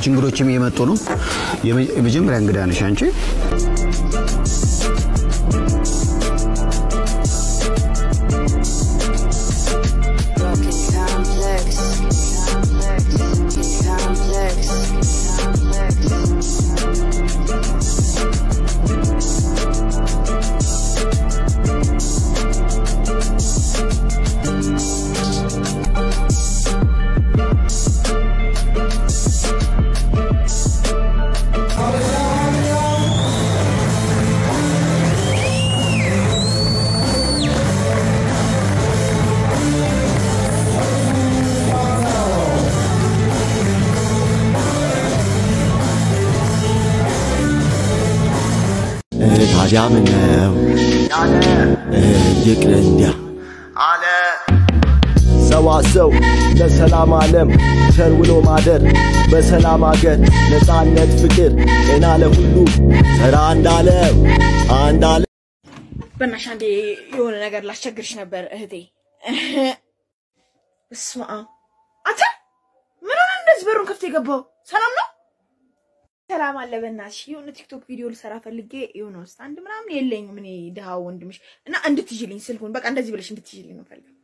ሌሎች እንግዶችም እየመጡ ነው። የመ- የመጀመሪያ እንግዳ ነሽ አንቺ። Broken complex. Complex. ታዲያ ምን ነው ይቅር እንዲያ ሰዋሰው ለሰላም ዓለም ቸር ውሎ ማደር በሰላም አገር ነፃነት ፍቅር ጤና ለሁሉ ተራ እንዳለው አንዳለ በእናትሽ አንዴ የሆነ ነገር ላስቸግርሽ ነበር እህቴ። በስመ አብ አንተ ምን ሆነ እንደዚህ በሩን ከፍቶ የገባው? ሰላም ነው? ሰላም አለ። በእናትሽ የሆነ ቲክቶክ ቪዲዮ ልሰራ ፈልጌ የሆነ ውስጥ አንድ ምናምን የለኝም እኔ ድሃ ወንድምሽ እና እንድትይዥልኝ ስልኩን በቃ እንደዚህ ብለሽ እንድትይዥልኝ ነው ፈልገው።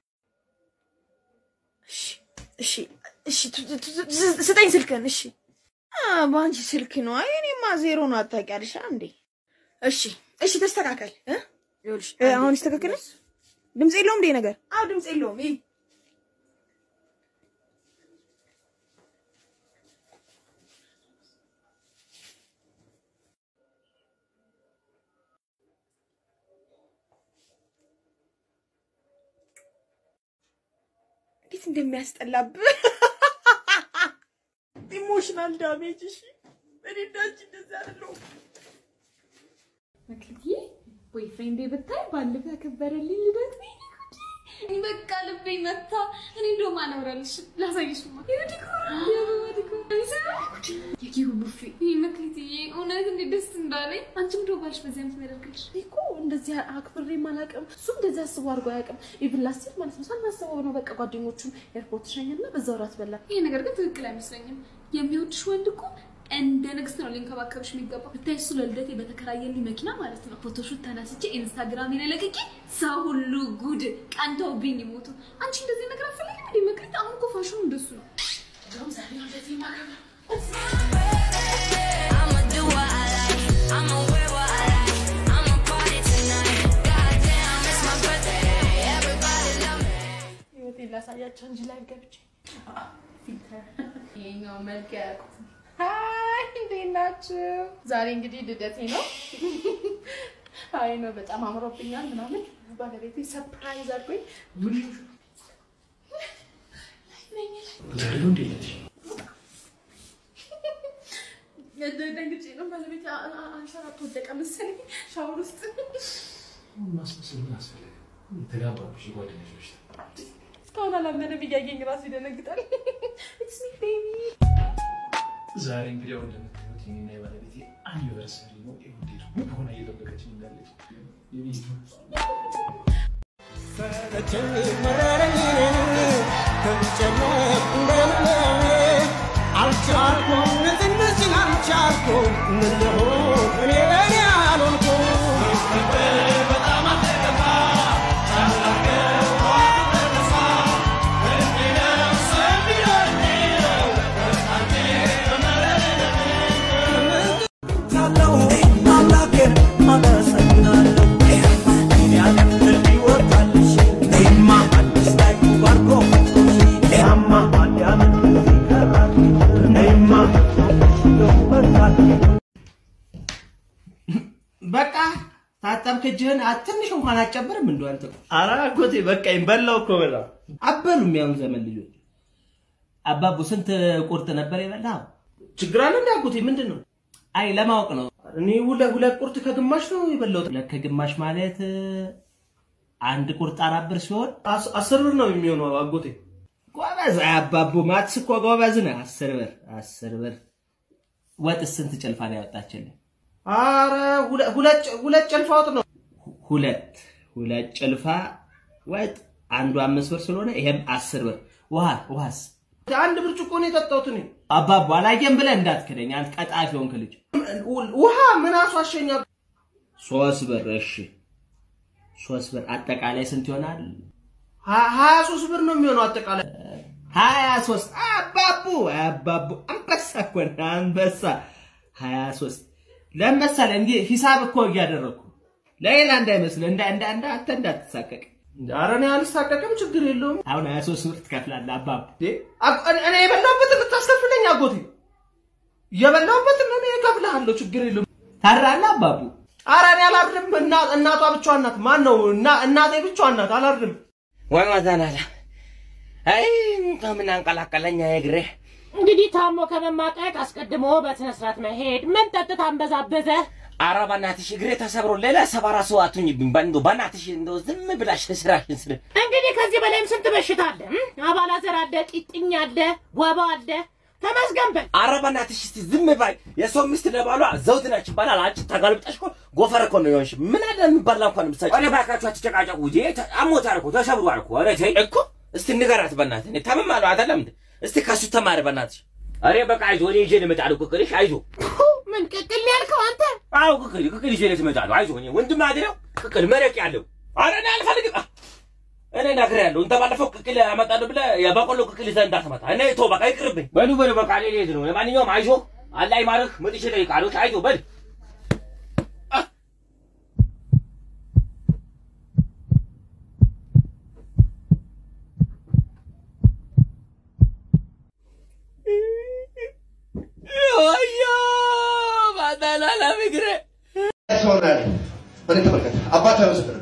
እሺ እሺ እሺ ቱ- ቱ- ቱ- ስ- ስጠኝ ስልክን። እሺ አ በአንቺ ስልክ ነው። አይ እኔማ ዜሮ ነው አታውቂያለሽ እንዴ? እሺ እሺ ተስተካከል እ ይኸውልሽ እ፣ አሁን ይስተካከላል። ድምፅ የለውም እንዴ ነገር? አዎ ድምፅ የለውም። ይሄ እንዴት እንደሚያስጠላብህ ኢሞሽናል ዳሜጅ። እሺ እኔ እንዳንቺ እንደዚህ አይደለሁም። መክሊትዬ ቦይፍሬንዴ ብታይ ባለፈው ያከበረልኝ ልደት ነው። እኔ በቃ ልቤ መታ። እኔ እንደውም አላወራልሽ ላሳይሽማ። የኬኩ ቡፌ ይህ መክሊትዬ እውነት እንዴት ደስ እንዳለኝ። አንቺም እንደው ባልሽ በዚህ ዓመት የሚያደርግልሽ እኮ እንደዚህ አክብሬ አላውቅም። እሱም እንደዚህ አስቦ አድርጎ አያውቅም። ኢቭን ላስት ይር ማለት ነው ሳናስበው ነው በቃ ጓደኞቹን ኤርፖርት ሸኘና በዛው ራት በላ። ይሄ ነገር ግን ትክክል አይመስለኝም። የሚወድሽ ወንድ እኮ እንደ ንግስት ነው ሊንከባከብሽ የሚገባው። ብታይ እሱ ለልደቴ በተከራየልኝ መኪና ማለት ነው ፎቶሹት ተነስቼ ኢንስታግራም ላይ ለቅቄ ሰው ሁሉ ጉድ ቀንተውብኝ ይሞቱ። አንቺ እንደዚህ ነገር አትፈልጊም እንዴ መክሊት? አሁን እኮ ፋሽኑ እንደሱ ነው። እንደውም ዛሬ ነው ልደቴ የማከብረው። I'ma do what I like. I'ma wear what I like. I'ma party tonight. Goddamn, it's my birthday. Everybody love me. ህይወቴን ላሳያቸው እንጂ ላይ ገብቼ ይሄኛው መልክ ያውቁት ሀይ እንዴት ናችሁ? ዛሬ እንግዲህ ልደቴ ነው። አይ ነው በጣም አምሮብኛል ምናምን ባለቤቴ ሰርፕራይዝ አድርጎኝ ደንግጬ ነው ባለቤቴ አ- አ- አንሸራቶ ወደቀ መሰለኝ ሻወር ውስጥ ማስመሰል ምን አስፈለገ? የተጋባብሽ የጓደኞች በሽታ እስካሁን አላመነም። እያየኝ ራሱ ይደነግጣል። ኢትስ ሚ ቤቢ ዛሬ እንግዲህ ያው እንደምታዩት የኔና የባለቤቴ አኒቨርሰሪ ነው። ይኸው እንዴት ውብ ሆና እየጠበቀችኝ እንዳለች የሚስት በቃ ታጠብክ እጅህን አ- ትንሽ እንኳን አጨብርም እንደ አንተ ኧረ አጎቴ በቃኝ በላው እኮ በላ አበሉም ያሁን ዘመን ልጆች አባቡ ስንት ቁርጥ ነበር የበላው ችግር አለ እንደ አጎቴ ምንድን ነው? አይ ለማወቅ ነው እኔ ሁለት ሁለት ቁርጥ ከግማሽ ነው የበላሁት። ሁለት ከግማሽ ማለት እ፣ አንድ ቁርጥ አራት ብር ሲሆን አስ- አስር ብር ነው የሚሆነው አጎቴ። ጎበዝ አይ አባቡ ማትስ እኮ ጎበዝ ነህ አስር ብር አስር ብር ወጥስ ስንት ጭልፋ ነው ያወጣችልህ አረ ሁለ- ሁለት ጭ- ሁለት ጭልፋ ወጥ ነው። ሁለት ሁለት ጭልፋ ወጥ አንዱ አምስት ብር ስለሆነ ይሄም አስር ብር ውሃ ውሃስ አንድ ብርጭቆ ነው የጠጣሁት እኔ። አባቡ አላየም ብለህ እንዳትክደኝ አንተ ቀጣፊ ሆንክ ልጅ። ውሃ ምን አስዋሸኛ? ሶስት ብር እሺ፣ ሶስት ብር አጠቃላይ ስንት ይሆናል? ሀ- ሀያ ሶስት ብር ነው የሚሆነው አጠቃላይ። ሀያ ሶስት አባቡ አባቡ አንበሳ እኮ ነህ አንበሳ። ሀያ ሶስት ለመሰለ እንዲህ ሂሳብ እኮ እያደረግኩ ለሌላ እንዳይመስልህ እንዳ እንዳ እንዳ አንተ እንዳትሳቀቅ። ኧረ እኔ አልሳቀቅም፣ ችግር የለውም። አሁን ሀያ ሶስት ብር ትከፍላለህ አባቡ። እንዴ፣ አብ- እኔ እኔ የበላሁበትን ልታስከፍለኝ አጎቴ? የበላሁበትን እኔ እከፍልሃለሁ፣ ችግር የለውም። ታድራለህ አባቡ። ኧረ እኔ አላርድም። እና- እናቷ ብቻዋን ናት። ማን ነው? እና- እናቴ ብቻዋን ናት። አላርድም። ወይ ማዛናላ አይ ከምን አንቀላቀለኛ የግሬ እንግዲህ ታሞ ከመማቀቅ አስቀድሞ በስነ ስርዓት መሄድ። ምን ጠጥታ አንበዛበዘ? ኧረ በእናትሽ እግሬ ተሰብሮ ሌላ ሰባራ ሰው አትሁኝብኝ። በእንዶ በእናትሽ እንደው ዝም ብላሽ ስራሽን ስለ እንግዲህ ከዚህ በላይም ስንት በሽታ አለ። እም? አባላዘር አለ፣ ጢጥኝ አለ፣ ወባ አለ። ተመስገን በል። ኧረ በእናትሽ እስቲ ዝም ባይ። የሰው ሚስት ለባሏ ዘውድ ነች ይባላል። አንቺ ተጋልብጠሽ እኮ ጎፈር እኮ ነው የሆንሽ። ምን አለ የሚባላ እንኳን ምሳጭ። ኧረ እባካችሁ አትጨቃጨቁ። እንጂ አሞታል እኮ ተሰብሯል እኮ። ኧረ ተይ እኮ እስቲ ንገራት በእናትህ። እኔ ታምማለሁ አይደለም እንዴ? እስቲ ከሱ ተማር በእናትሽ። ኧረ በቃ አይዞህ፣ እኔ ይዤ ልመጣለሁ። ቅቅልሽ አይዞህ። ምን ቅቅል ያልከው አንተ? አዎ ቅቅል ቅቅል ይዤ ልመጣለሁ። አይዞህ፣ እኔ ወንድም አይደለው ቅቅል መረቅ ያለው። ኧረ እኔ አልፈልግም። አ- እኔ ነግሬሃለሁ። እንተ ባለፈው ቅቅል አመጣለሁ ብለህ የበቆሎ ቅቅል ይዘህ እንዳትመጣ። እኔ ተው በቃ ይቅርብኝ። በሉ በሉ በቃ እኔ ልሄድ ነው። ለማንኛውም አይዞህ፣ አላህ ይማርህ። መጥቼ እጠይቅሃለሁ። አይዞህ በል ወዮ ባዳላላ ምግሬ ትሆናለህ። እኔ ተመልከት፣ አባት አይወስድም።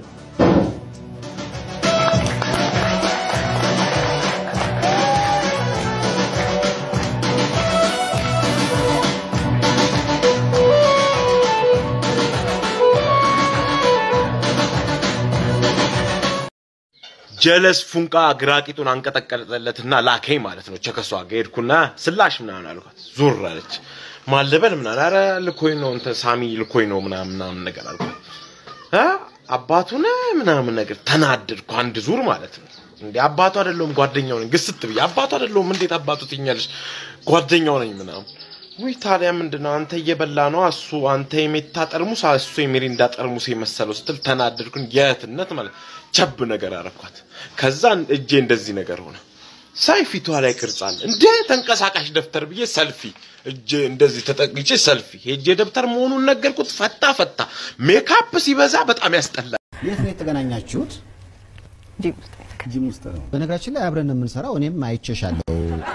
ጀለስ ፉንቃ ግራቂጡን አንቀጠቀጠለትና ላከኝ ማለት ነው። ቸከሷ ጋር ሄድኩና ስላሽ ምናምን አልኳት። ዞር አለች። ማለበል ምናምን ኧረ ልኮኝ ነው እንትን ሳሚ ልኮኝ ነው ምናምን ምናምን ነገር አልኳት። እ አባቱ ነህ ምናምን ነገር ተናደድኩ። አንድ ዙር ማለት ነው። እንዴ አባቱ አይደለሁም ጓደኛው ነኝ። ግስት ብዬ አባቱ አይደለሁም እንዴት አባቱ ትኛለሽ? ጓደኛው ነኝ ምናምን ውይ ታዲያ ምንድነው አንተ እየበላ ነው እሱ አንተ የሜታ ጠርሙስ እሱ የሚሪንዳ ጠርሙስ የመሰለው ስትል ተናደድኩኝ። የእህትነት ማለት ቸብ ነገር አረኳት። ከዛ እጄ እንደዚህ ነገር ሆነ። ሳይ ፊቷ ላይ ቅርጽ አለ እንደ ተንቀሳቃሽ ደብተር ብዬ ሰልፊ እጄ እንደዚህ ተጠቅቼ ሰልፊ ሄጄ ደብተር መሆኑን ነገርኩት። ፈታ ፈታ። ሜካፕ ሲበዛ በጣም ያስጠላል። የት ነው የተገናኛችሁት? ጂም ውስጥ ነው። በነገራችን ላይ አብረን ነው የምንሰራው። እኔም አይቼሻለሁ።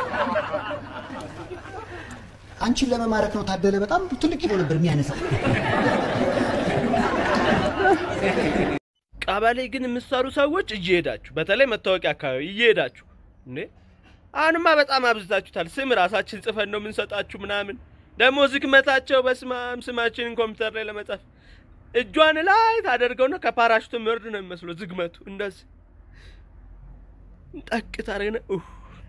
አንቺን ለመማረክ ነው ታደለ። በጣም ትልቅ ኪሎ ነበር የሚያነሳው። ቀበሌ ግን የምትሰሩ ሰዎች እየሄዳችሁ በተለይ መታወቂያ አካባቢ እየሄዳችሁ እንዴ አሁንማ በጣም አብዝታችሁታል። ስም ራሳችን ጽፈን ነው የምንሰጣችሁ ምናምን። ደግሞ ዝግመታቸው በስማም ስማችንን ኮምፒውተር ላይ ለመጻፍ እጇን ላይ ታደርገውና ከፓራሹት ምርድ ነው የሚመስለው ዝግመቱ እንደዚህ ጠቅ ታደርግና ኡህ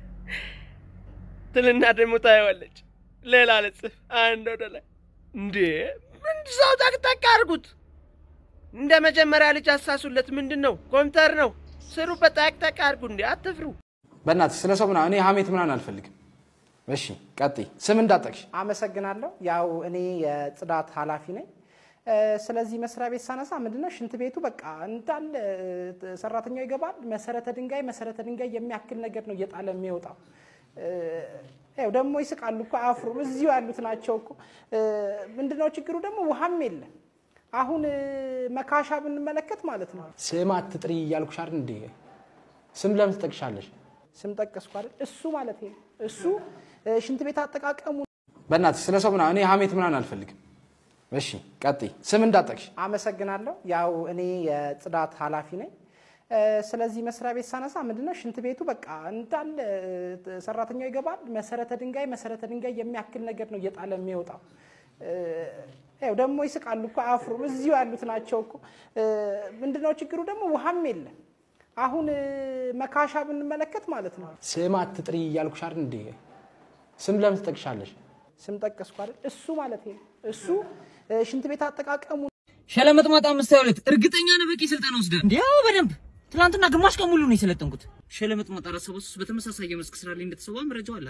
ትልና ደግሞ ታየዋለች። ሌላ ልጽፍ አንድ ወደ ላይ እንዴ ምን ሰው ጠቅጠቅ አድርጉት። እንደ መጀመሪያ ልጅ አሳሱለት። ምንድን ነው ኮምፒውተር ነው ስሩበት። ጠቅጠቅ አድርጉ እንዴ አትፍሩ። በእናትህ ስለ ሰው ምናምን እኔ ሀሜት ምናምን አልፈልግም። እሺ ቀጥይ። ስም እንዳጠቅሽ። አመሰግናለሁ። ያው እኔ የጽዳት ኃላፊ ነኝ። እ፣ ስለዚህ መስሪያ ቤት ሳነሳ ምንድነው ሽንት ቤቱ በቃ እንዳለ እ፣ ሰራተኛው ይገባል። መሰረተ ድንጋይ መሰረተ ድንጋይ የሚያክል ነገር ነው እየጣለ የሚወጣው። እ፣ ያው ደግሞ ይስቃሉ እኮ አያፍሩም። እዚሁ ያሉት ናቸው እኮ። እ፣ ምንድነው ችግሩ ደግሞ ውሃም የለም። አሁን እ፣ መካሻ ብንመለከት ማለት ነው ስም አትጥሪ እያልኩሽ አይደል እንዴ? ስም ለምን ትጠቅሻለሽ? ስም ጠቀስኩ አይደል? እሱ ማለት ነው እሱ እ፣ ሽንት ቤት አጠቃቀሙ በእናትህ ስለ ሰው ምናምን እኔ ሀሜት ምናምን አልፈልግም። እሺ ቀጥይ። ስም እንዳጠቅሽ። አመሰግናለሁ። ያው እኔ የጽዳት ኃላፊ ነኝ። እ፣ ስለዚህ መስሪያ ቤት ሳነሳ ምንድነው ሽንት ቤቱ በቃ እንዳለ እ፣ ሰራተኛው ይገባል። መሰረተ ድንጋይ መሰረተ ድንጋይ የሚያክል ነገር ነው እየጣለ የሚወጣው። እ፣ ያው ደግሞ ይስቃሉ እኮ አያፍሩም። እዚሁ ያሉት ናቸው እኮ። እ፣ ምንድነው ችግሩ ደግሞ ውሃም የለም። አሁን እ፣ መካሻ ብንመለከት ማለት ነው ስም አትጥሪ እያልኩሽ አይደል እንዴ? ስም ለምን ትጠቅሻለሽ? ስም ጠቀስኩ አይደል? እሱ ማለት ነው እሱ እ፣ ሽንት ቤት አጠቃቀሙ ሸለመጥማጣ አምስት ሃያ ሁለት እርግጠኛ ነህ? በቂ ስልጠና ወስደህ እንዲ? ያው በደንብ ትናንትና ግማሽ ቀን ሙሉ ነው የሰለጠንኩት። ሸለመጥማጣ አራት ሰባ ሶስት በተመሳሳይ የመስክ ስራ ላይ እንደተሰዋ መረጃው አለ አይደል?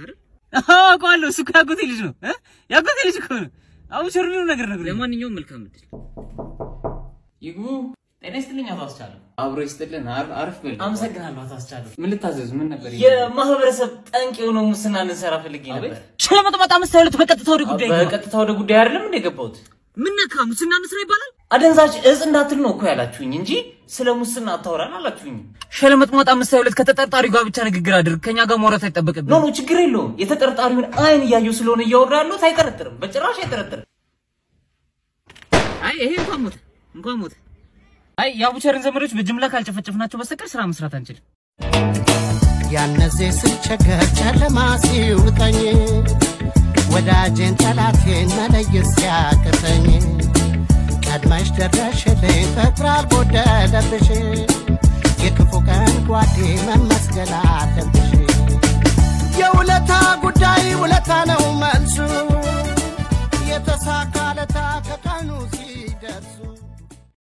አውቀዋለሁ። እሱ እኮ ያጎቴ ልጅ ነው እ? ያጎቴ ልጅ እኮ ነው። አሁን ሸርሚኑ ነገር ነገር ለማንኛውም መልካም እድል ይግቡ። ጤና ይስጥልኝ አቶ አስቻለሁ። አብሮ ይስጥልን። አር- አርፍ በል። አመሰግናለሁ አቶ አስቻለሁ። ምን ልታዘዝ? ምን ነበር? የማህበረሰብ ጠንቅ የሆነው ሙስና እንሰራ ፈልጌ ነበር። ሸለመጥማጣ አምስት ሁለት በቀጥታ ወደ ጉዳይ ግባ። በቀጥታ ወደ ጉዳይ አይደለም እንደ ገባሁት። ምን ነካ? ሙስና እንስራ ይባላል። አደንዛዥ እጽ እንዳትል ነው እኮ ያላችሁኝ እንጂ ስለ ሙስና አታወራን አላችሁኝ። ሸለመጥማጣ አምስት ሁለት ከተጠርጣሪው ጋር ብቻ ንግግር አድርግ። ከኛ ጋር ማውራት አይጠበቅብን። ኖ ኖ፣ ችግር የለውም። የተጠርጣሪውን አይን እያየሁ ስለሆነ እያወራ ያለሁት አይጠረጥርም፣ በጭራሽ አይጠረጥርም። አይ ይሄ እንኳን ሞተ እንኳን ሞተ። አይ የአቡቸርን ዘመዶች በጅምላ ካልጨፈጨፍናቸው በስተቀር ስራ መስራት አንችልም። ያነዜ ስቸገር ጨለማ ሲውጠኝ ወዳጄን ጠላቴን መለየት ሲያቅተኝ ቀድመሽ ደረሽልኝ ፍቅር አልጎደለብሽ የክፉ ቀን ጓዴ መመስገን አለብሽ